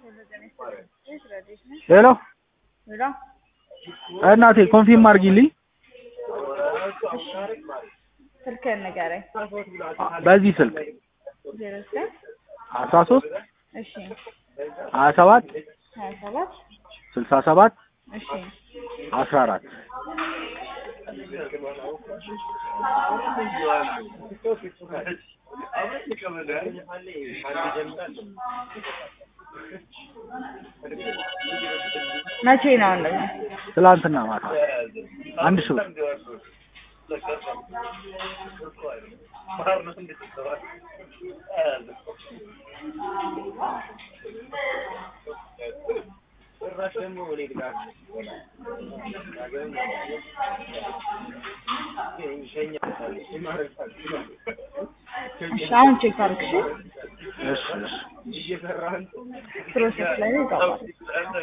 ሄሎ ሄሎ እናቴ ኮንፊርም አድርጊልኝ ስልክህን ንገረኝ። በዚህ ስልክ ዜሮ ዘጠኝ አስራ ሶስት እሺ ሀያ ሰባት ሀያ ሰባት ስልሳ ሰባት እሺ አስራ አራት መቼ ነው እንደዚህ? ትላንትና ማታ አንድ ሺህ ብር እሺ አሁን ቼክ አድርግ እሺ። እሺ እሺ ፕሮሰስ ላይ ነው ይገባል።